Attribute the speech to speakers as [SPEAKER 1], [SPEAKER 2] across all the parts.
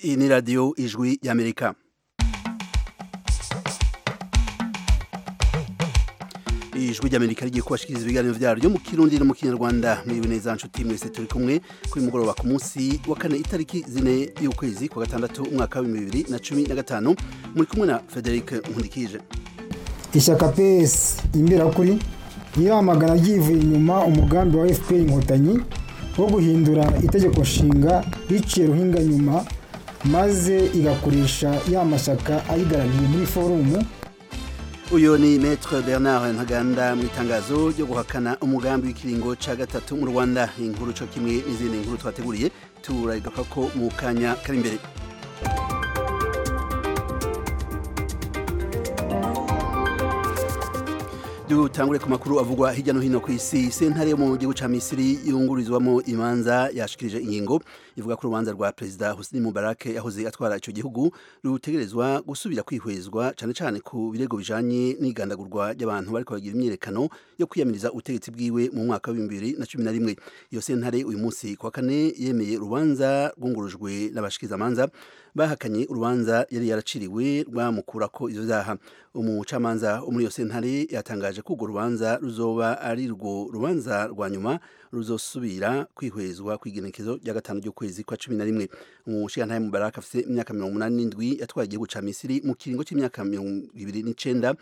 [SPEAKER 1] iyi ni radiyo ijwi y'amerika ijwi ry'amerika rigiye kubashikiriza ibiganiro vyaryo mu kirundi no mu kinyarwanda mwiriwe neza nshuti mwese turi kumwe kuri mugoroba ku munsi wa kane itariki zine y'ukwezi kwa gatandatu umwaka wa bibiri na cumi na gatanu muri kumwe na frederic nkundikije
[SPEAKER 2] ishyaka ps imberakuri riramagana ryivuye inyuma umugambi wa fpr inkotanyi wo guhindura itegeko nshinga riciye ruhinga nyuma maze igakoresha ya mashyaka ayigarariye muri forumu
[SPEAKER 1] uyu ni maître bernard ntaganda mu itangazo ryo guhakana umugambi w'ikiringo ca gatatu mu rwanda inkuru co kimwe n'izindi nkuru twateguriye turagaruka ko mu kanya kari imbere dutangure ku makuru avugwa hirya no hino ku isi sentare yo mu gihugu ca misiri yungururizwamo imanza yashikirije ingingo ivuga ko urubanza rwa perezida husni mubarak yahoze atwara ico gihugu rutegerezwa gusubira kwihwezwa cane cane ku birego bijanye n'igandagurwa ry'abantu bariko bagira imyiyerekano yo kwiyamiriza ubutegetsi bwiwe mu mwaka wa bibiri na cumi na rimwe iyo sentare uyu munsi kwa kane yemeye urubanza rwungurujwe n'abashikizamanza bahakanye urubanza yari yaraciriwe rwamukurako ivyo vyaha umucamanza wo muri iyo sentare yatangaje ko urwo rubanza ruzoba ari rwo rubanza rwa nyuma ruzosubira kwihwezwa kw'igenekezo rya gatanu ry'ukwezi kwa cumi na rimwe umushigantahe mubaraka afise imyaka mirongo umunani n'indwi yatwaye igihugu ca misiri mu kiringo c'imyaka mirongo ibiri n'icenda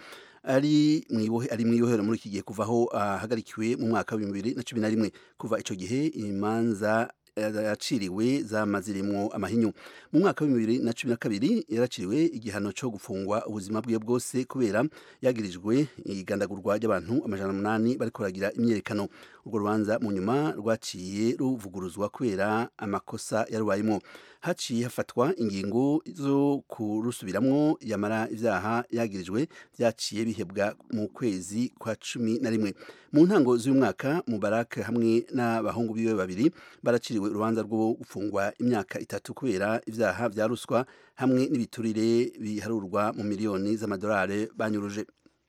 [SPEAKER 1] ari mwibohe ari mwibohero muri iki gihe kuvaho ahagarikiwe mu mwaka wa bibiri na cumi na rimwe kuva ico gihe imanza yaciriwe zamazirimwo amahinyu mu mwaka wa bibiri na cumi na kabiri yaraciriwe igihano co gufungwa ubuzima bwiwe bwose kubera yagirijwe igandagurwa ry'abantu amajana umunani bariko baragira imyerekano urwo rubanza mu nyuma rwaciye ruvuguruzwa kubera amakosa yarubayemo haciye hafatwa ingingo zo kurusubiramwo yamara ivyaha yagirijwe vyaciye bihebwa mu kwezi kwa cumi na rimwe mu ntango z'uyu mwaka mubarak hamwe n'abahungu biwe babiri baraciriwe urubanza rwo gufungwa imyaka itatu kubera ivyaha vya ruswa hamwe n'ibiturire biharurwa mu miliyoni z'amadolari banyuruje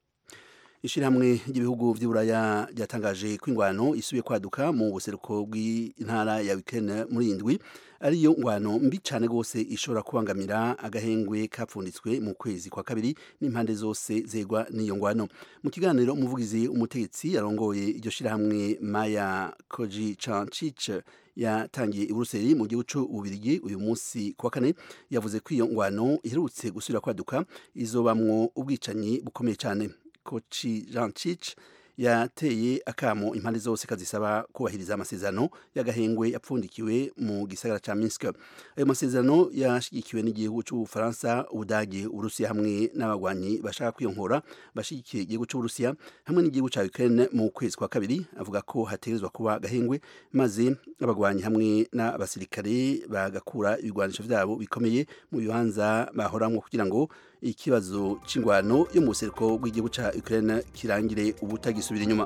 [SPEAKER 1] ishirahamwe ry'ibihugu vy'uburaya ryatangaje ko ingwano isubiye kwaduka mu buseruko bw'intara ya Ukraine muri indwi ariyo ngwano mbi cane gose ishobora kubangamira agahengwe kapfunditswe mu kwezi kwa kabiri n'impande zose zegwa n'iyo ngwano mu kiganiro umuvugizi umutegetsi yarongoye iryo shirahamwe Maya Koji Chancich yatangiye i Buruseli mu gihugu c'Ububirigi uyu munsi kwa kane yavuze ko iyo ngwano iherutse gusubira kwaduka izobamwo ubwicanyi bukomeye cane Kochi Jancic yateye akamo impande zose kazisaba kubahiriza amasezerano y'agahengwe yapfundikiwe mu gisagara ca Minsk ayo masezerano yashigikiwe n'igihugu c'Ubufaransa Ubudagi Urusiya hamwe n'abagwanyi bashaka kwiyonkora bashigikiye igihugu c'Uburusiya hamwe n'igihugu ca Ukraine mu kwezi kwa kabiri avuga ko hategerezwa kuba agahengwe maze abagwanyi hamwe n'abasirikare bagakura ibigwanisho vyabo bikomeye mu bibanza bahoramwo kugira ngo ikibazo c'ingwano yo mu buseruko bw'igihugu ca Ukraine kirangire ubutagisubira inyuma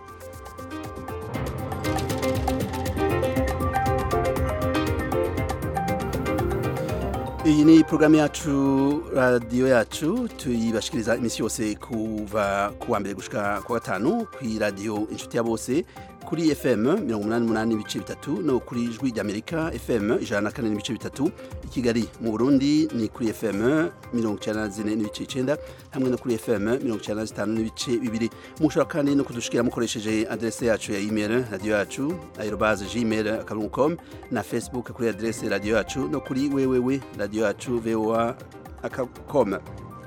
[SPEAKER 1] iyi ni programu yacu radiyo yacu tuyibashikiriza iminsi yose kuva ku wa mbere gushika ku gatanu kuri radiyo inshuti ya bose kuri fm mirongo umunani n'umunani n'ibice bitatu no kuri ijwi ry'amerika fm ijana na kane n'ibice bitatu i kigali mu burundi ni kuri fm mirongo icyenda na zine n'ibice icenda hamwe no kuri fm mirongo icyenda na zitanu n'ibice bibiri mushobora kandi no kudushikira mukoresheje adrese yacu ya email radiyo yacu aerobase gmail akaburungu com na facebook kuri adrese radiyo yacu no kuri wewewe radiyo yacu voa com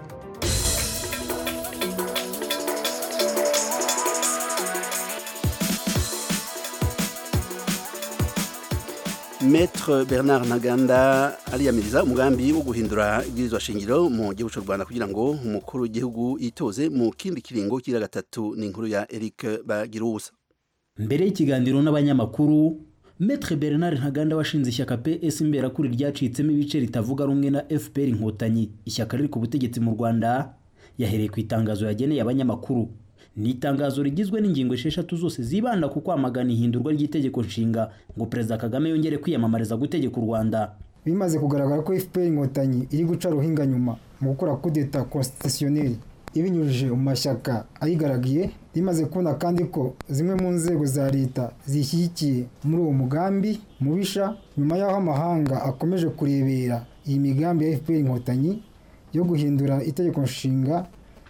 [SPEAKER 1] Maître Bernard Ntaganda ariyamiriza umugambi wo guhindura ibwirizwa shingiro mu gihugu cy'u Rwanda kugira ngo umukuru w'igihugu yitoze mu kindi kiringo kira gatatu ni inkuru ya Eric Bagirubusa
[SPEAKER 3] mbere y'ikiganiro n'abanyamakuru Maître Bernard Ntaganda washinze ishyaka PS imberakuri ryacitsemo ibice ritavuga rumwe na FPR inkotanyi ishyaka riri ku butegetsi mu Rwanda yahereye ku itangazo yageneye abanyamakuru ni itangazo rigizwe n'ingingo esheshatu zose zibanda ku kwamagana ihindurwa ry'itegeko nshinga ngo perezida kagame yongere kwiyamamariza gutegeka u rwanda
[SPEAKER 2] bimaze kugaragara ko fpr inkotanyi iri guca ruhinga nyuma mu gukora kudeta constitutionnelle ibinyujije mu mashyaka ayigaragiye rimaze kubona kandi ko zimwe mu nzego za leta zishyigikiye muri uwo mugambi mubisha nyuma y'aho amahanga akomeje kurebera iyi migambi ya fpr inkotanyi yo guhindura itegeko nshinga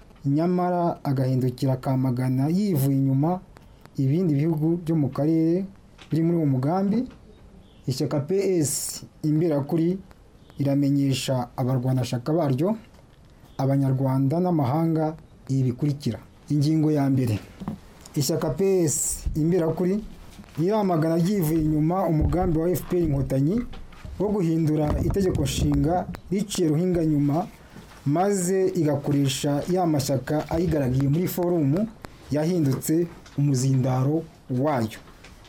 [SPEAKER 2] nyamara agahindukira akamagana yivuye inyuma ibindi bihugu byo mu karere biri muri uwo mugambi ishyaka ps imberakuri iramenyesha abarwanashyaka baryo abanyarwanda n'amahanga ibi bikurikira ingingo ya mbere ishyaka ps imberakuri riramagana ryivuye inyuma umugambi wa fpr inkotanyi wo guhindura itegeko nshinga riciye ruhinga nyuma maze igakoresha ya mashyaka ayigaragiye muri forumu yahindutse umuzindaro wayo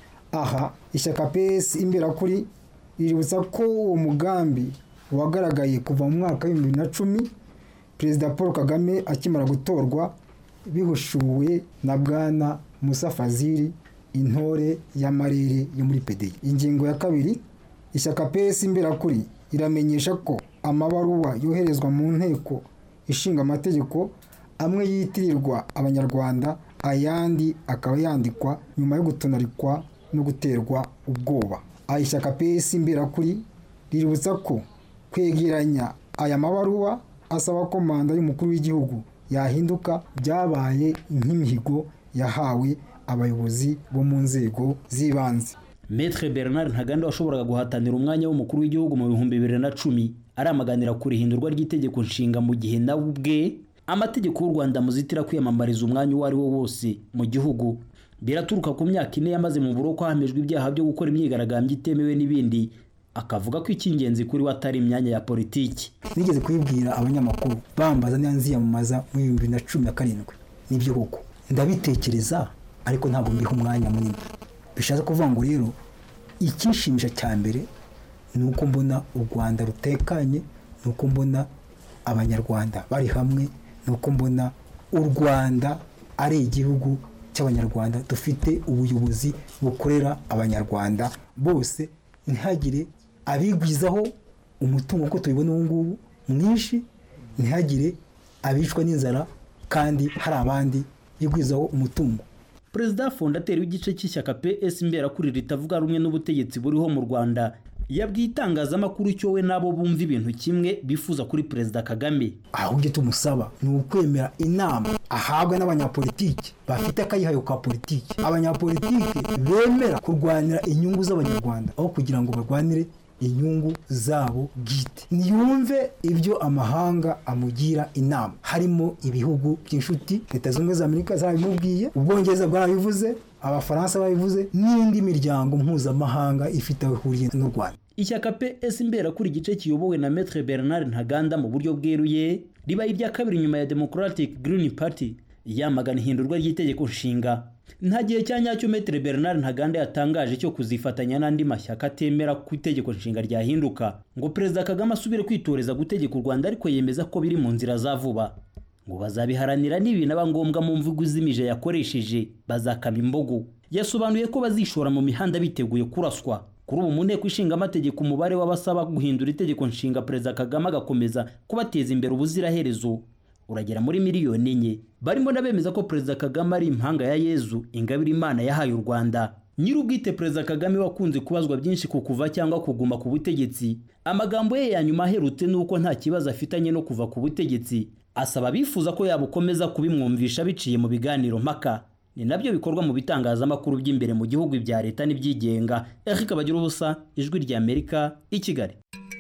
[SPEAKER 2] aha ishyaka ps imberakuri riributsa ko uwo mugambi wagaragaye kuva mu mwaka w'ibihumbi bibiri na cumi perezida paul kagame akimara gutorwa bihushuwe na bwana musa fazili intore y'amarere yo muri pedi ingingo ya kabiri ishyaka ps imberakuri iramenyesha ko amabaruwa yoherezwa mu nteko ishinga amategeko amwe yitirirwa abanyarwanda ayandi akaba yandikwa nyuma yo gutonarikwa no guterwa ubwoba aya ishyaka ps imberakuri riributsa ko kwegeranya aya mabaruwa asaba ko manda y'umukuru w'igihugu yahinduka byabaye nk'imihigo yahawe abayobozi bo mu nzego z'ibanze
[SPEAKER 3] Maître Bernard Ntaganda washoboraga guhatanira umwanya w'umukuru w'igihugu mu bihumbi bibiri na cumi aramaganira ku rihindurwa ry'itegeko nshinga mu gihe nawe ubwe amategeko y'u Rwanda muzitira kwiyamamariza umwanya uwo ari wo wose mu gihugu biraturuka ku myaka ine yamaze mu buroko hamejwe ibyaha byo gukora imyigaragambyo itemewe n'ibindi akavuga ko icy'ingenzi kuri we atari imyanya ya politiki
[SPEAKER 2] nigeze kubibwira abanyamakuru bambaza niba nziyamamaza mu bihumbi bibiri na cumi na karindwi nibyo koko ndabitekereza ariko ntabwo mbiha umwanya munini bishatse kuvuga ngo rero icyishimisha cya mbere ni uko mbona u rwanda rutekanye ni uko mbona abanyarwanda bari hamwe ni uko mbona u rwanda ari igihugu cy'abanyarwanda dufite ubuyobozi bukorera abanyarwanda bose ntihagire abigwizaho umutungo nk'uko tubibona ubu ngubu mwinshi ntihagire abicwa n'inzara kandi hari abandi bigwizaho umutungo
[SPEAKER 3] perezida fondateri w'igice cy'ishyaka ps imberakuri ritavuga rumwe n'ubutegetsi buriho mu rwanda yabwiye itangazamakuru icyo we nabo bumva ibintu kimwe bifuza kuri perezida kagame
[SPEAKER 2] ahubwo icyo tumusaba ni ukwemera inama ahabwa n'abanyapolitiki bafite akayihayo ka politiki abanyapolitiki bemera kurwanira inyungu z'abanyarwanda aho kugira ngo barwanire inyungu zabo bwite ntiyumve ibyo amahanga amugira inama harimo ibihugu by'inshuti leta zunze ubumwe za amerika zarabimubwiye ubwongereza bwarabivuze abafaransa babivuze n'indi miryango mpuzamahanga ifite aho ihuriye n'u rwanda
[SPEAKER 3] ishyaka ps imberakuri igice kiyobowe na Maître Bernard Ntaganda mu buryo bweruye ribaye irya kabiri nyuma ya Democratic Green Party yamagana ihindurwa ry'itegeko nshinga nta gihe cya nyacyo Maître Bernard Ntaganda yatangaje cyo kuzifatanya n'andi mashyaka atemera ku itegeko nshinga ryahinduka ngo Perezida Kagame asubire kwitoreza gutegeka u Rwanda ariko yemeza ko biri mu nzira za vuba ngo bazabiharanira n'ibinaba ngombwa mu mvugo izimije yakoresheje bazakama imbogo yasobanuye ko bazishora mu mihanda biteguye kuraswa kuri ubu mu nteko ishinga amategeko umubare w'abasaba guhindura itegeko nshinga perezida kagame agakomeza kubateza imbere ubuziraherezo uragera muri miliyoni enye barimo n'abemeza ko perezida kagame ari impanga ya yezu ingabire imana yahaye u rwanda nyir'ubwite perezida kagame wakunze kubazwa byinshi ku kuva cyangwa kuguma ku butegetsi amagambo ye ya nyuma aherutse ni uko nta kibazo afitanye no kuva ku butegetsi asaba abifuza ko yabukomeza kubimwumvisha biciye mu biganiro mpaka ni nabyo bikorwa mu bitangazamakuru by'imbere mu gihugu ibya leta n'ibyigenga eric bagira ubusa ijwi ry'amerika i kigali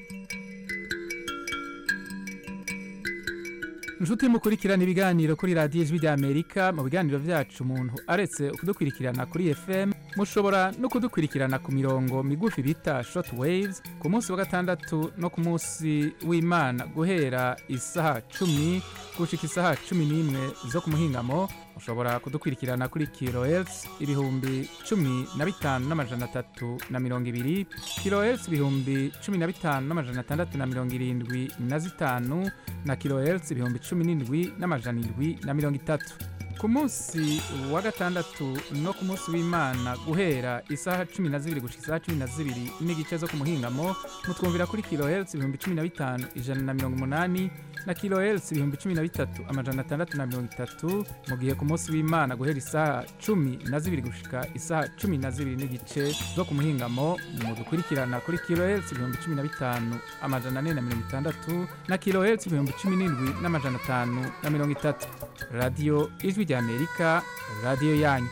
[SPEAKER 4] inshuti mukurikirana ibiganiro kuri radiyo ijwi ry'amerika mu biganiro byacu umuntu aretse kudukurikirana kuri fm mushobora no kudukurikirana ku mirongo migufi bita short waves ku munsi wa gatandatu no ku munsi w'imana guhera isaha cumi gushika isaha cumi n'imwe zo ku muhingamo mushobora kudukurikirana kuri kilohertz ibihumbi cumi na bitanu n'amajana atatu na mirongo ibiri kilohertz ibihumbi cumi na bitanu n'amajana atandatu na mirongo irindwi na zitanu na kilohertz ibihumbi cumi n'indwi n'amajana indwi na mirongo itatu ku munsi wa gatandatu no ku munsi w'imana guhera isaha cumi na zibiri gushika isaha cumi na zibiri n'igice zo ku muhingamo mutwumvira kuri kilohertz ibihumbi cumi na bitanu ijana na mirongo umunani na kilohertz ibihumbi cumi na bitatu amajana atandatu na mirongo itatu mu gihe ku munsi w'imana guhera isaha cumi na zibiri gushika isaha cumi na zibiri n'igice zo ku muhingamo mu dukurikirana kuri kilohertz ibihumbi cumi na bitanu amajana ane na mirongo itandatu na kilohertz ibihumbi cumi n'indwi n'amajana atanu na mirongo itatu radiyo ijwi ry'amerika radiyo yanyu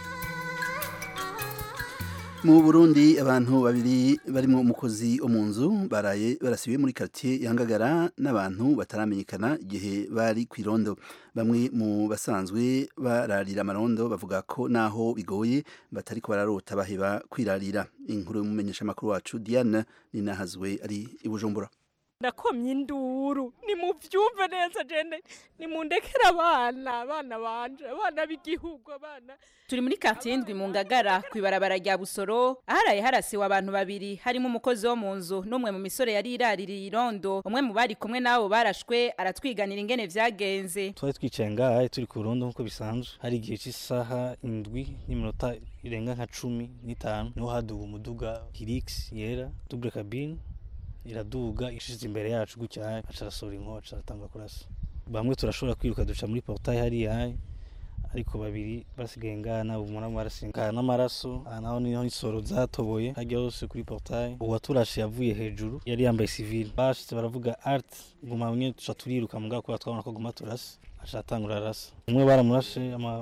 [SPEAKER 1] mu burundi abantu babiri barimo umukozi wo mu nzu baraye barasibiwe muri quartier yangagara n'abantu bataramenyekana igihe bari ku irondo bamwe mu basanzwe bararira amarondo bavuga ko naho bigoye batari ko bararota baheba kwirarira inkuru y'umumenyesha makuru wacu Diane ninahazwe ari i Bujumbura
[SPEAKER 5] ndakomye induru nimuvyumve neza jene nimundekere abana abana banje abana b'igihugu abana
[SPEAKER 6] turi muri quartier indwi mu ngagara kwibarabara rya busoro aharaye harasiwe abantu babiri harimo umukozi wo mu nzu n'umwe mu misore yari iraririye irondo umwe mu bari kumwe n'abo barashwe aratwiganira ingene vyagenze
[SPEAKER 7] twari twicaye ngaha turi ku rundo nk'uko bisanzwe hari igihe cy'isaha indwi n'iminota irenga nka cumi n'itanu niho haduga umuduga hirix yera double cabine iraduga ishize imbere yacu gutya aca arasohora inkoho aca aratanga kurasa bamwe turashobora kwiruka duca muri portail hariya ariko babiri basigaye ngaha nabo umuntu barasinga n'amaraso aha naho niho insoro zatoboye hajya hose kuri portail uwaturashe yavuye hejuru yari yambaye civil bashitse baravuga art guma mwe tuca turiruka mugabo kubera twabona ko guma turasa aca atangura arasa umwe baramurashe ama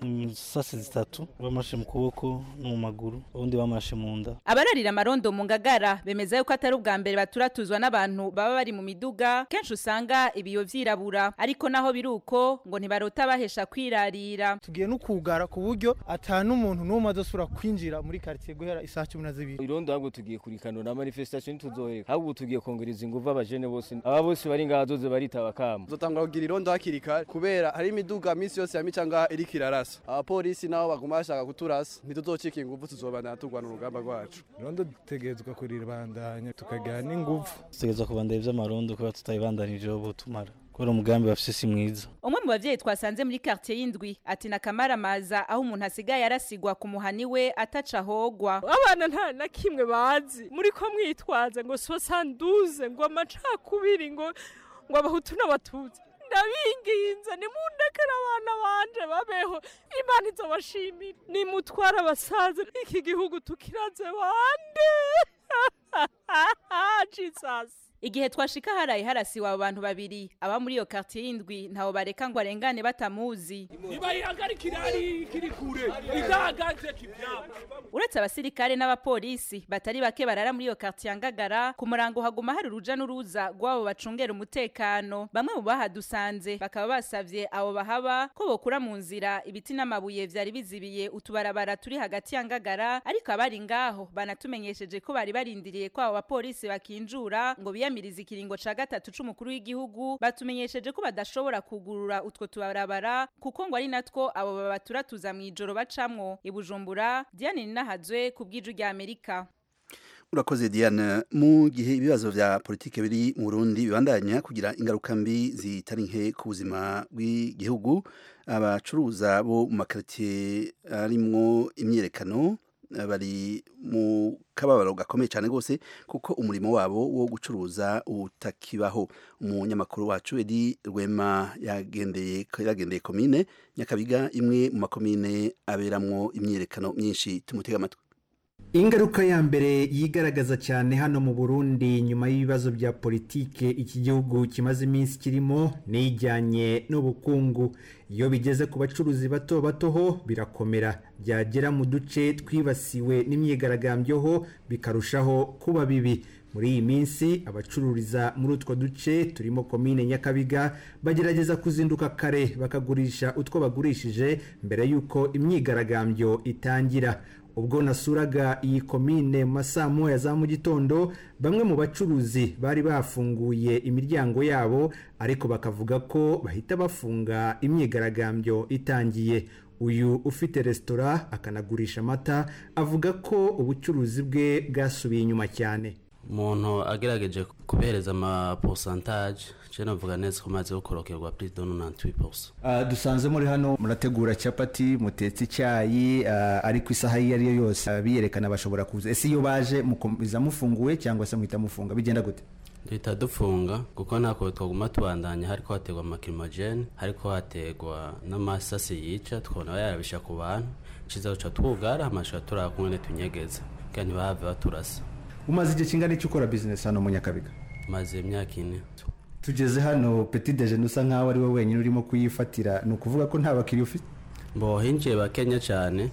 [SPEAKER 7] sase zitatu bamashe mu kuboko no mu maguru ubundi bamashe mu nda
[SPEAKER 6] abararira amarondo mu ngagara bemeza yuko atari ubwa mbere baturatuzwa n'abantu baba bari mu miduga kenshi usanga ibiyo vyirabura ariko naho biri uko ngo ntibarota bahesha kwirarira
[SPEAKER 8] tugiye no kugara ku buryo ata n'umuntu n'umwe azosubira kwinjira muri quartier guhera isaha cumi na zibiri
[SPEAKER 9] irondo ahubwo tugiye kurikanura na manifestation ntituzoheka ahubwo tugiye kongereza inguvu abajene bose aba bose bari ngaha zoze baritaba kama
[SPEAKER 10] zotangura kugira irondo hakiri kare kubera hari imiduga minsi yose ya mica ngaha iriko irarasa abapolisi nabo baguma bashaka kuturasa ntituzocika inguvu tuzobandana turwana urugamba rwacu
[SPEAKER 8] irondo dutegerezwa kuriribandanya tukagira n'inguvu
[SPEAKER 7] dutegerezwa kubandanya ivy'amarondo kubera tutabibandanije bo tumara kubera umugambi bafise si mwiza
[SPEAKER 6] umwe mu bavyeyi twasanze muri quartier y'indwi ati nakamaramaza aho umuntu asigaye arasigwa ku muhani we ataca ahogwa
[SPEAKER 5] abana nta na kimwe bazi muri ko mwitwaza ngo sosanduze ngo amacakubiri ngo ngo abahutu n'abatutsi ndabinginze nimundekere abana banje babeho imana izobashimira nimutwara abasaza iki gihugu tukiraze bande jesus
[SPEAKER 6] igihe twashika haraye harasiwe abo bantu babiri aba muri iyo quartier y'indwi ntawo bareka ngo arengane batamuzi
[SPEAKER 11] nibayihagarikira ari kiri kure idahagaze kivyabo
[SPEAKER 6] uretse abasirikare n'abapolisi batari bake barara muri iyo quartier ya ngagara ku murango haguma hari uruja n'uruza rw'abo bacungera umutekano bamwe mu bahadusanze bakaba basavye abo bahaba ko bokura mu nzira ibiti n'amabuye vyari bizibiye utubarabara turi hagati ya ngagara ariko abari ngaho banatumenyesheje ko bari barindiriye ko abo bapolisi bakinjura ngo biya kwiyamiriza ikiringo ca gatatu c'umukuru w'igihugu batumenyesheje ko badashobora kugurura utwo tubarabara kuko ngo ari natwo abo babaturatuza mw'ijoro bacamwo ibujumbura diane ninahazwe ku bw'iju rya amerika
[SPEAKER 1] urakoze diane mu gihe ibibazo vya politike biri mu burundi bibandanya kugira ingaruka mbi zitari nke ku buzima bw'igihugu abacuruza bo mu makaritiye arimwo imyiyerekano bari mu kababaro gakomeye cyane rwose kuko umurimo wabo wo gucuruza utakibaho umunyamakuru wacu edi rwema yagendeye yagendeye komine nyakabiga imwe mu makomine aberamwo imyiyerekano myinshi tumutega amatwi
[SPEAKER 12] ingaruka ya mbere yigaragaza cyane hano mu burundi nyuma y'ibibazo bya politike iki gihugu kimaze iminsi kirimo ni ijyanye n'ubukungu iyo bigeze ku bacuruzi bato bato ho birakomera byagera mu duce twibasiwe n'imyigaragambyo ho bikarushaho kuba bibi muri iyi minsi abacururiza muri utwo duce turimo komine nyakabiga bagerageza kuzinduka kare bakagurisha utwo bagurishije mbere y'uko imyigaragambyo itangira ubwo nasuraga iyi komine mu masaa moya za mu gitondo bamwe mu bacuruzi bari bafunguye imiryango yabo ariko bakavuga ko bahita bafunga imyigaragambyo itangiye uyu ufite resitora akanagurisha amata avuga ko ubucuruzi bwe bwasubiye inyuma cyane
[SPEAKER 13] umuntu agerageje kubihereza amaposantaje je navuga neza ko maze gukorokerwa plus de 98%
[SPEAKER 12] uh, dusanze muri hano murategura capati mutetse icyayi uh, ariko isaha iyo ari yo yose uh, biyerekana bashobora kuza ese iyo baje mukomeza mufunguye cyangwa se muhita mufunga bigenda gute
[SPEAKER 13] duhita dufunga kuko ntako twaguma tubandanya hariko hategwa amakirimogene hariko hategwa n'amasasi yica tukabona bayarabisha ku bantu ciza duca twugara amashusho turaba kumwe netunyegeza kugira ntibahave baturasa
[SPEAKER 12] umaze igihe kingana icyo ukora bizinesi hano mu nyakabiga
[SPEAKER 13] maze imyaka ine
[SPEAKER 12] tugeze hano petit dejeuner usa nkaho ari we wenyine urimo kuyifatira ni ukuvuga ko nta bakiriya ufite
[SPEAKER 13] mbo hinjiye bakenya cyane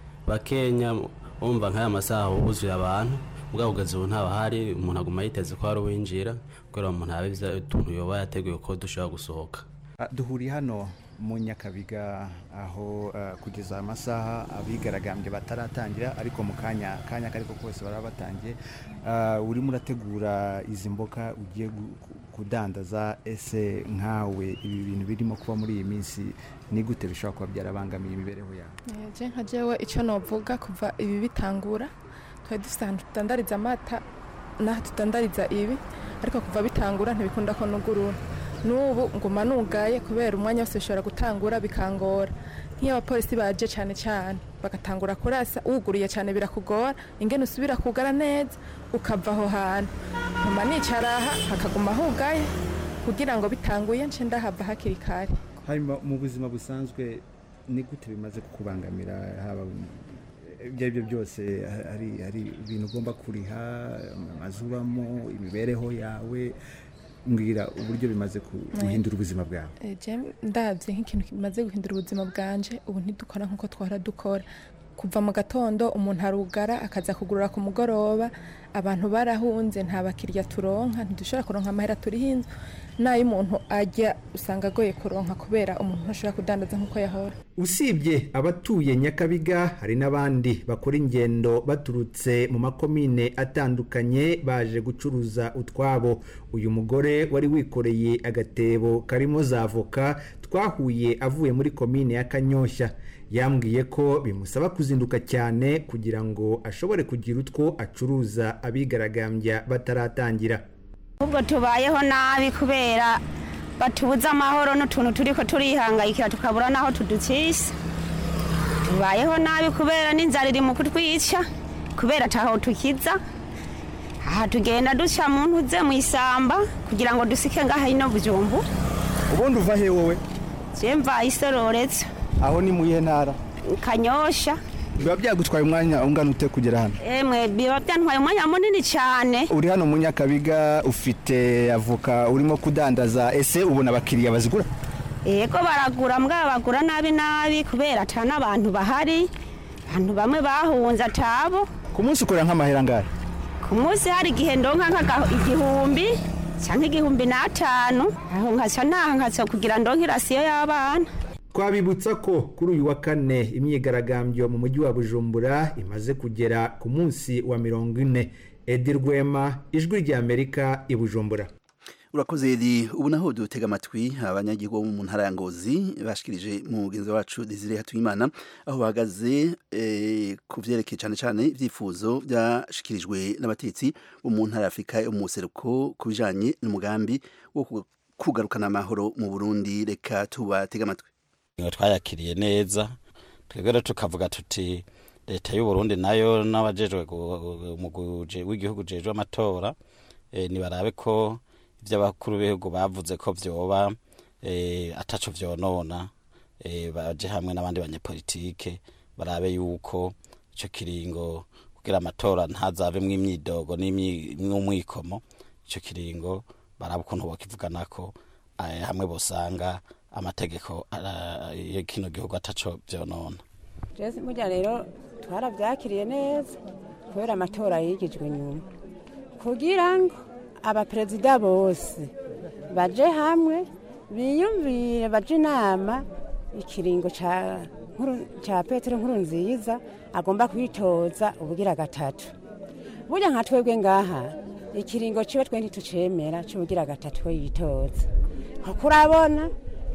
[SPEAKER 13] bakenya wumva nk'aya masaha huzuye abantu ubwo kugeza ubu ntabahari umuntu aguma yiteze ko hari uwinjira kubera umuntu abiza utuntu yoba yateguye ko dushobora gusohoka
[SPEAKER 12] Ah, duhuriye hano mu nyakabiga aho ah, kugeza amasaha abigaragambye bataratangira ariko mu kanya kanya kariko kose baraba batangiye Ah, urimo urategura izi mboga ugiye gu- ku- kudandaza ese nkawe ibi bintu birimo kuba muri iyi minsi ni gute bishobora kuba byarabangamiye imibereho yawe
[SPEAKER 14] je nka jewe icyo novuga kuva ibi bitangura twari dufite ahantu tutandariza amata n'aho tutandariza ibi ariko kuva bitangura ntibikunda ko nugurura n'ubu nguma nugaye kubera umwanya wose bishobora gutangura bikangora nk'iyo abapolisi baje cyane cyane bagatangura kurasa wuguriye cyane birakugora ingene usubira kugara neza ukava aho hantu nkuma nicara aha hakaguma hugaye kugira ngo bitanguye nce ndahava hakiri kare
[SPEAKER 12] hanyuma mu buzima busanzwe ni gute bimaze kukubangamira haba ibyo ari byo byose hari hari ibintu ugomba kuriha amazu ubamo imibereho yawe mbwira uburyo bimaze ku- guhindura ubuzima bwawe
[SPEAKER 14] Eh, je ndabye nk'ikintu kimaze guhindura ubuzima bwanje ubu ntidukora nk'uko twahora dukora kuva mu gatondo umuntu arugara akaza kugurura ku mugoroba abantu barahunze nta bakiriya turonka ntidushobora kuronka amahera turiho inzu n'ayo umuntu ajya usanga agoye kuronka kubera umuntu ntashobora kudandaza nk'uko yahora
[SPEAKER 12] usibye abatuye nyakabiga hari n'abandi bakora ingendo baturutse mu makomine atandukanye baje gucuruza utwabo uyu mugore wari wikoreye agatebo karimo za avoka twahuye avuye muri komine ya kanyoshya yambwiye ko bimusaba kuzinduka cyane kugira ngo ashobore kugira utwo acuruza abigaragambya bataratangira
[SPEAKER 15] ubwo tubayeho nabi kubera batubuza amahoro n'utuntu turi ko turihangayikira tukabura n'aho tudukisa tubayeho nabi kubera n'inzara iri mu kutwica kubera ataho tukiza aha tugenda duca mu ntuze mu isamba kugira ngo dusike ngaha ino bujumbu
[SPEAKER 12] ubundi uva he wowe
[SPEAKER 15] je mva isororetse
[SPEAKER 12] aho ni mu iyihe ntara
[SPEAKER 15] kanyosha
[SPEAKER 12] biba byagutwaye umwanya ungana ute kugera hano
[SPEAKER 15] emwe biba byantwaye umwanya munini cyane
[SPEAKER 12] uri hano mu nyakabiga ufite avoka urimo kudandaza ese ubona abakiriya bazigura
[SPEAKER 15] yego baragura mbwa bagura nabi nabi kubera ata n'abantu bahari abantu bamwe bahunze atabo
[SPEAKER 12] ku munsi ukorera nk'amahera angahe
[SPEAKER 15] ku munsi hari igihe ndonka nk'aga- igihumbi cyangwa igihumbi n'atanu aho nkaca naha nkaca kugira ndonke irasiyo y'abana
[SPEAKER 12] twabibutsa ko kuri uyu wa kane imyigaragambyo mu mujyi wa bujumbura imaze kugera ku munsi wa mirongo ine edi rwema ijwi ry'amerika i bujumbura
[SPEAKER 1] urakoze edi ubu naho dutega amatwi abanyagihugu bo mu ntara ya ngozi bashikirije mugenzi wacu desire hatuyimana aho bahagaze eh, ku vyerekeye cyane cyane ibyifuzo byashikirijwe n'abatetsi bo mu ntara ya afurika yo mu buseruko ku bijanye n'umugambi wo ku- kugarukana amahoro mu burundi reka tubatega amatwi
[SPEAKER 16] ngo twayakiriye neza twebwe rero tukavuga tuti leta y'u Burundi nayo n'abajejwe gu- umugwi uje- w'igihugu jejwe amatora eh, nibarabe ko ivyo abakuru b'ibihugu bavuze ko vyoba eh, ataco vyonona eh, baje hamwe n'abandi banyepolitike barabe yuko ico kiringo kugira amatora ntazavemwo imyidogo n'imyi- n'umwikomo ico kiringo barabe ukuntu bokivuganako eh, hamwe bosanga amategeko ara- ya kino gihugu ataco vyonona
[SPEAKER 17] Jesse burya rero twarabyakiriye neza kubera amatora yigijwe nyuma kugira ngo abaperezida bose baje hamwe biyumvire baje inama ikiringo ca Nkuru- ca petero nkuru nziza agomba kwitoza ubugira gatatu burya nka twebwe ngaha ikiringo ciwe twe ntitucemera c'ubugira gatatu we yitoza kuko urabona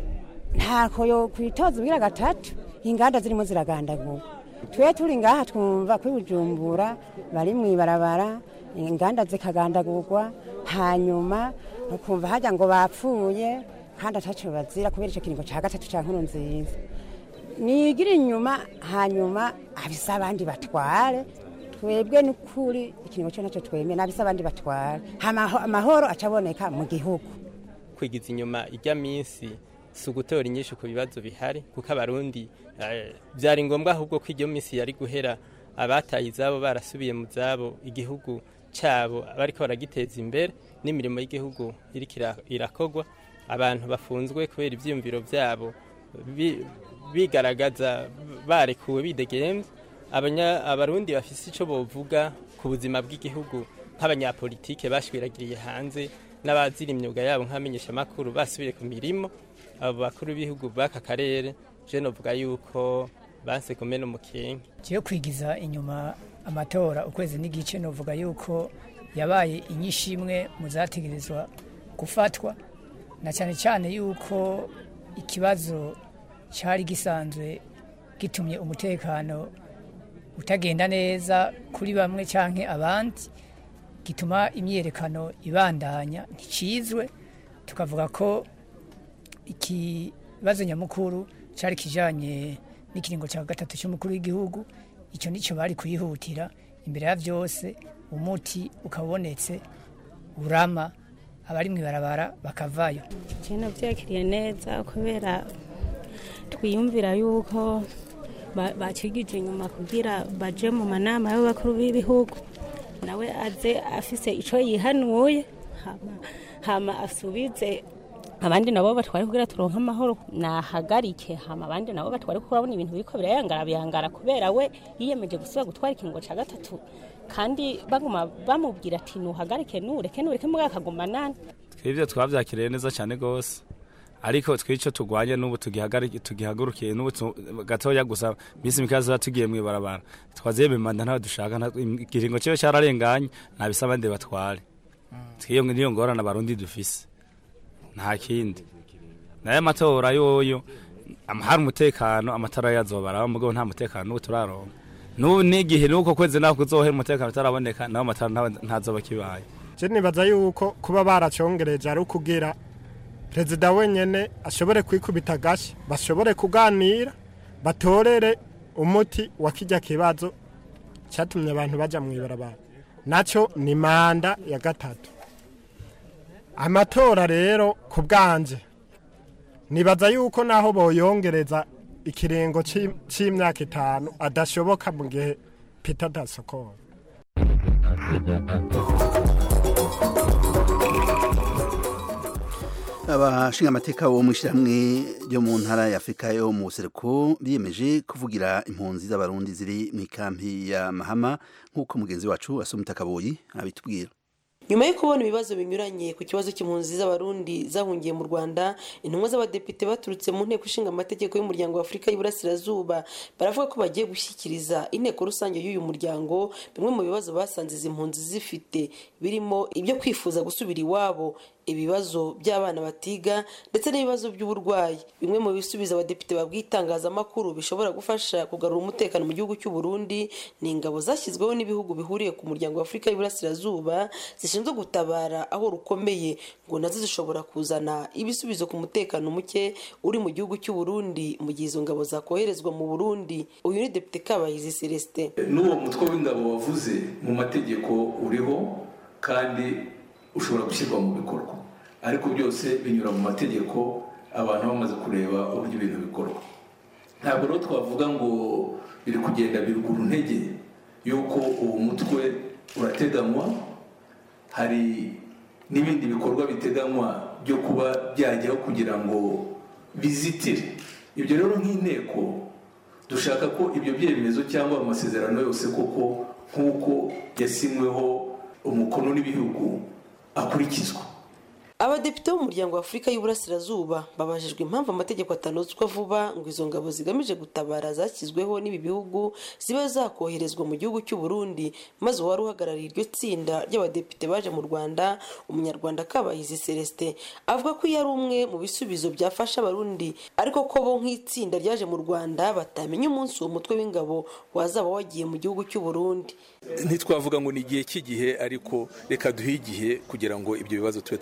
[SPEAKER 17] ntako yo kwitoza ubugira gatatu inganda zirimo ziragandagurwa twe turi ngaha twumva kuri bujumbura bari mu ibarabara inganda zikagandagurwa hanyuma ukumva hajya ngo bapfuye kandi ataco bazira kubera icyo kiringo cya gatatu cya nkuru nziza nigira inyuma hanyuma abisa abandi batware twebwe n'ukuri ikiringo cyo nacyo twemeye nabise abandi batwara Hama- amahoro acaboneka mu gihugu
[SPEAKER 18] kwigiza inyuma ijya minsi si ugutora inyinshi ku bibazo bihari kuko abarundi eh, byari ngombwa ahubwo ko iyo minsi yari guhera abataye izabo barasubiye mu zabo igihugu cyabo bariko baragiteza imbere n'imirimo y'igihugu iriko ira- irakogwa abantu bafunzwe kubera ivyiyumviro vyabo bi- bigaragaza barekuwe bidegemvye abanya abarundi bafise ico bovuga ku buzima bw'igihugu nk'abanyapolitike bashwiragiriye hanze n'abazira imyuga yabo nk'abamenyeshamakuru basubiye ku mirimo abo bakuru b'ibihugu b'aka karere je novuga yuko banse kumena umukenke
[SPEAKER 19] kiyo kwigiza inyuma amatora ukwezi n'igice novuga yuko yabaye inyinshi imwe mu zategerezwa gufatwa na cyane cyane yuko ikibazo cyari gisanzwe gitumye umutekano utagenda neza kuri bamwe cyangwa abandi gituma imyiyerekano ibandanya nticizwe tukavuga ko ikibazo nyamukuru cyari kijanye n'ikiringo cya gatatu cy'umukuru w'igihugu icyo nicyo bari kuyihutira imbere ya byose umuti ukabonetse urama abari mu ibarabara bakavayo
[SPEAKER 20] Jena byakiriye neza kubera twiyumvira yuko ba- bakigije inyuma kugira baje mu manama y'abakuru b'ibihugu nawe aze afise ico yihanuye hama, hama asubize abandi nabo batware kugira turonke amahoro nahagarike hama abandi nabo batware kuko urabona ibintu biriko birayangara biyangara kubera we yiyemeje gusubira gutwara ikingo ca gatatu kandi baguma bamubwira ati nuhagarike nureke nureke mugabo akaguma nani
[SPEAKER 21] twebwe twabyakiriye neza cyane rwose ariko twico tugwanye n'ubu tugihagarike tugihagurukiye n'ubu tu- gatoya gusa minsi mikaza tuba tugiye mu ibarabara twaziye mimanda ntawe dushaka nta- ikiringo kibe cyararenganye ntabisa abandi batware twiyo niyo ngorane abarundi dufise nta kindi nayo amatora yoyo am- hari umutekano amatara yazobara mugabo nta mutekano n'ubu turaronka n'ubu n'igihe n'uko kwezi naho kuzohera umutekano utaraboneka naho amatara ntawe- ntazoba kibaye
[SPEAKER 22] je nibaza yuko kuba baracongereje ari ukugira perezida wenyene ashobore kwikubita agashi bashobore kuganira batorere umuti wa kijya kibazo cyatumye abantu baja mu ibarabara nacyo ni manda ya gatatu amatora rero ku bwanje nibaza yuko naho boyongereza ikiringo c'im- c'imyaka itanu adashoboka mu gihe peter dasokora
[SPEAKER 1] abashinga amateka bo mu ishyirahamwe ryo mu ntara ya afurika yo mu buseruko biyemeje kuvugira impunzi z'abarundi ziri mu ikampi ya mahama nk'uko mugenzi wacu asoma kaboyi abitubwira
[SPEAKER 23] nyuma yo kubona ibibazo binyuranye ku kibazo cy'impunzi z'abarundi zahungiye mu rwanda intumwa z'abadepite baturutse mu nteko ishinga amategeko y'umuryango wa afurika y'iburasirazuba baravuga ko bagiye gushyikiriza inteko rusange y'uyu muryango bimwe mu bibazo basanze izi mpunzi zifite birimo ibyo kwifuza gusubira iwabo ibibazo by'abana batiga ndetse n'ibibazo by'uburwayi bimwe mu bisubizo abadepite babwiye itangazamakuru bishobora gufasha kugarura umutekano mu gihugu cy'u Burundi ni ingabo zashyizweho n'ibihugu bihuriye ku muryango wa afurika y'iburasirazuba zishinzwe gutabara aho rukomeye ngo nazo zishobora kuzana ibisubizo ku mutekano muke uri mu gihugu cy'u Burundi mu gihe izo ngabo zakoherezwa mu Burundi uyu ni depite Kabayizi Celestin
[SPEAKER 24] n'uwo mutwe w'ingabo wavuze mu mategeko uriho kandi ushobora gushyirwa mu bikorwa ariko byose binyura mu mategeko abantu bamaze kureba uburyo ibintu bikorwa ntabwo rero twavuga ngo biri kugenda birugura intege y'uko uwo mutwe urateganywa hari n'ibindi bikorwa biteganywa byo kuba byajyaho kugira ngo bizitire ibyo rero nk'inteko dushaka ko ibyo byemezo cyangwa amasezerano yose koko nk'uko yasinyweho umukono n'ibihugu akurikizwa
[SPEAKER 23] abadepite b'umuryango wa afurika y'uburasirazuba babajijwe impamvu amategeko atanozwa vuba ngo izo ngabo zigamije gutabara zashyizweho n'ibi bihugu zibe zakoherezwa mu gihugu cy'u Burundi maze uwari uhagarariye iryo tsinda ry'abadepite baje mu rwanda umunyarwanda kabahizi celestin avuga ko iyo ari umwe mu bisubizo byafasha abarundi ariko ko bo nk'itsinda ryaje mu rwanda batamenya umunsi uwo mutwe w'ingabo wazaba wagiye mu gihugu cy'u Burundi
[SPEAKER 25] ntitwavuga ngo ni igihe cy'igihe ariko reka duhe igihe kugira ngo ibyo bibazo tube twabibonera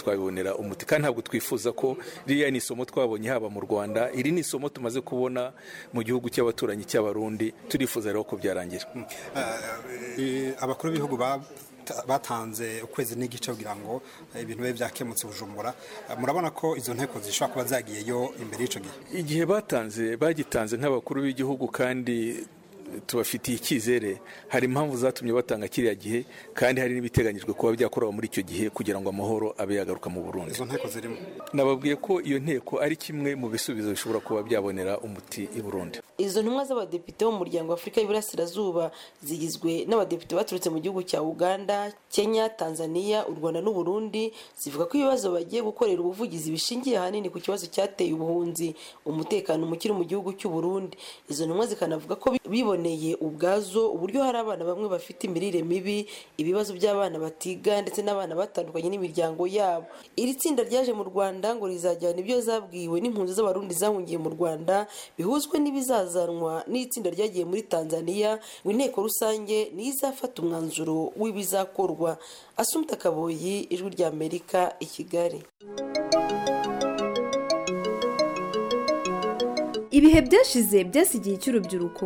[SPEAKER 24] kubonera umuti kandi ntabwo twifuza ko ririya ni isomo twabonye haba mu rwanda iri ni isomo tumaze kubona mu gihugu cy'abaturanyi cy'abarundi turifuza rero ko byarangira
[SPEAKER 2] abakuru b'ibihugu batanze ukwezi n'igice kugira ngo ibintu bibe byakemutse bujumbura murabona ko izo nteko zishobora kuba zagiyeyo imbere y'icyo gihe
[SPEAKER 24] igihe batanze bagitanze nk'abakuru b'igihugu kandi tubafitiye icyizere hari impamvu zatumye batanga kiriya gihe kandi hari n'ibiteganyijwe kuba byakorewe muri icyo gihe kugira ngo amahoro abe yagaruka mu burundi
[SPEAKER 2] izo nteko zirimo
[SPEAKER 24] nababwiye ko iyo nteko ari kimwe mu bisubizo bishobora kuba byabonera umuti i burundi
[SPEAKER 23] izo ntumwa z'abadepite bo mu muryango wa afurika y'iburasirazuba zigizwe n'abadepite baturutse mu gihugu cya uganda kenya tanzania u rwanda n'uburundi zivuga ko ibibazo bagiye gukorera ubuvugizi bishingiye ahanini ku kibazo cyateye ubuhunzi umutekano muke mu gihugu cy'uburundi izo ntumwa zikanavuga ko biboneye ubwazo uburyo hari abana bamwe bafite imirire mibi ibibazo by'abana batiga ndetse n'abana batandukanye n'imiryango yabo iri tsinda ryaje mu rwanda ngo rizajyana ibyo zabwiwe n'impunzi z'abarundi zahungiye mu rwanda bihuzwe n'ibizazanwa n'itsinda ryagiye muri tanzania ngo inteko rusange niyo izafata umwanzuro w'ibizakorwa asumta kaboyi ijwi ry'amerika i kigali
[SPEAKER 3] ibihe byashize byasigiye cy'urubyiruko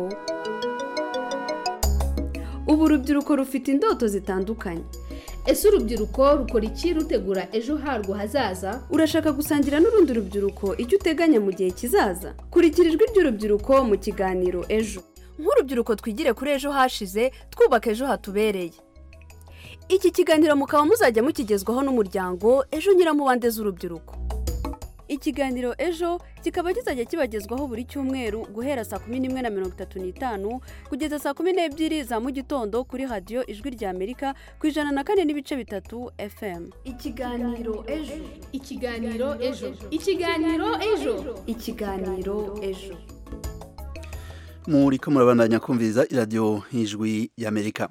[SPEAKER 3] ubu urubyiruko rufite indoto zitandukanye
[SPEAKER 4] ese urubyiruko rukora iki rutegura ejo harwo hazaza
[SPEAKER 3] urashaka gusangira n'urundi rubyiruko icyo uteganya mu gihe kizaza kurikira ijwi ry'urubyiruko mu kiganiro ejo
[SPEAKER 9] nk'urubyiruko twigire kuri ejo hashize twubaka ejo hatubereye
[SPEAKER 3] iki kiganiro mukaba muzajya mukigezwaho n'umuryango ejo nyiramubande z'urubyiruko ikiganiro ejo kikaba kizajya kibagezwaho buri cyumweru guhera saa kumi n'imwe na mirongo itatu n'itanu kugeza saa kumi n'ebyiri za mu gitondo kuri radiyo ijwi rya amerika ku ijana na kane n'ibice bitatu fm
[SPEAKER 4] ikiganiro ejo ikiganiro ejo ikiganiro ejo
[SPEAKER 3] ikiganiro ejo
[SPEAKER 1] muri ko murabandanya kumviriza iradiyo y'ijwi y'amerika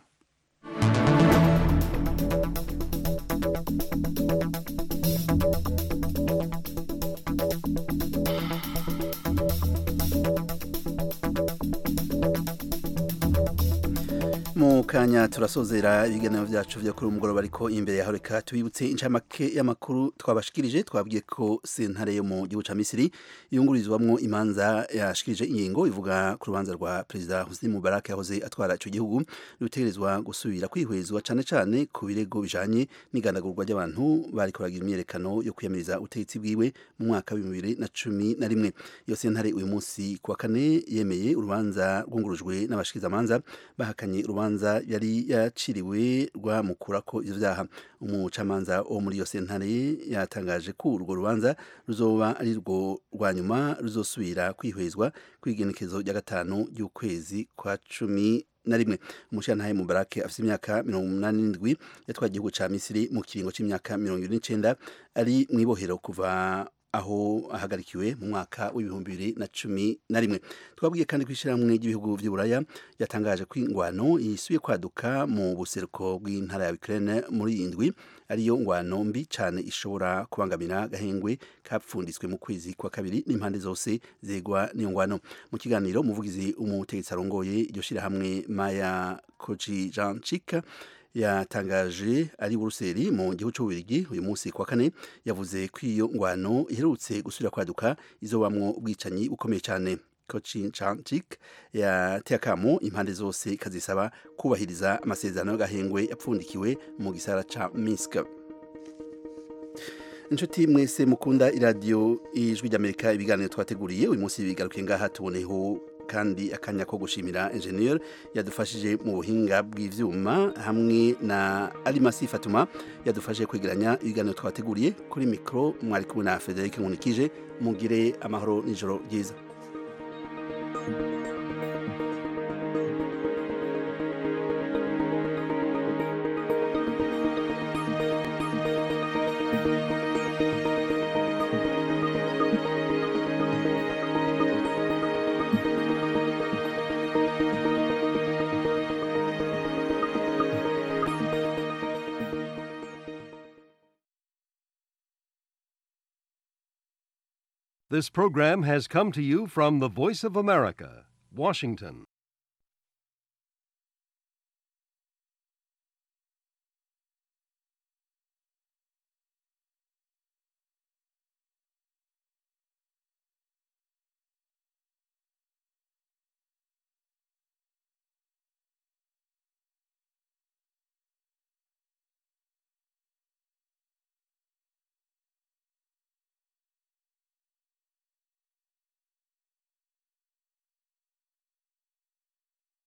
[SPEAKER 1] mu kanya turasozera ibiganiro byacu byo kuri umugoroba ariko imbere yaho reka tubibutse incamake y'amakuru twabashikirije twabwiye ko sentare yo mu gihugu cya misiri yungurizwamo imanza yashikirije ingingo ivuga ku rubanza rwa perezida hussein mubarak yahoze atwara icyo gihugu rutegerezwa gusubira kwihwezwa cyane cyane ku birego bijanye n'igandagurwa ry'abantu bari kuragira imyerekano yo kwiyamiriza ubutegetsi bwiwe mu mwaka w'ibihumbi bibiri na cumi na rimwe iyo sentare uyu munsi ku wa kane yemeye urubanza rwungurujwe n'abashikirizamanza bahakanye urubanza urubanza yari yaciriwe rwamukura ko ivyo vyaha umucamanza wo muri iyo sentare yatangaje ko urwo rubanza ruzoba ari rwo rwa nyuma ruzosubira kwihwezwa kw'igenekezo rya gatanu ry'ukwezi kwa cumi na rimwe umushirantahe mubarake afite imyaka mirongo umunani n'indwi yatwaye igihugu ca misiri mu kiringo c'imyaka mirongo ibiri n'icenda ari mw'ibohero kuva aho ahagarikiwe mu mwaka w'ibihumbi bibiri na cumi na rimwe twabwiye kandi ko ishyirahamwe ry'ibihugu by'uburaya yatangaje ko ingwano yisubiye kwaduka mu buseruko bw'intara ya Ukraine muri iyi ndwi ariyo ngwano mbi cyane ishobora kubangamira gahengwe kapfunditswe mu kwezi kwa kabiri n'impande zose zegwa n'iyo ngwano mu kiganiro umuvugizi umutegetsi arongoye iryo shyirahamwe Maya Koji Janchika yatangaje ari buruseli mu gihugu cy'ububirigi uyu munsi kwa kane yavuze ko iyo ngwano iherutse gusubira kwaduka izobamwo ubwicanyi bukomeye cyane Kochi Chanchik yateye akamo impande zose kazisaba kubahiriza amasezerano y'agahengwe yapfundikiwe mu gisara ca Minsk inshuti mwese mukunda iradiyo ijwi ry'amerika ibiganiro twateguriye uyu munsi bigarukiye ngaha tuboneho kandi akanya ko gushimira enjeniyeri yadufashije mu buhinga bw'ibyuma hamwe na arimasi fatuma yadufashije kwegeranya ibiganiro twateguriye kuri mikoro mwari kumwe na frederic nkunikije mugire amahoro n'ijoro ryiza
[SPEAKER 25] This program has come to you from the Voice of America, Washington.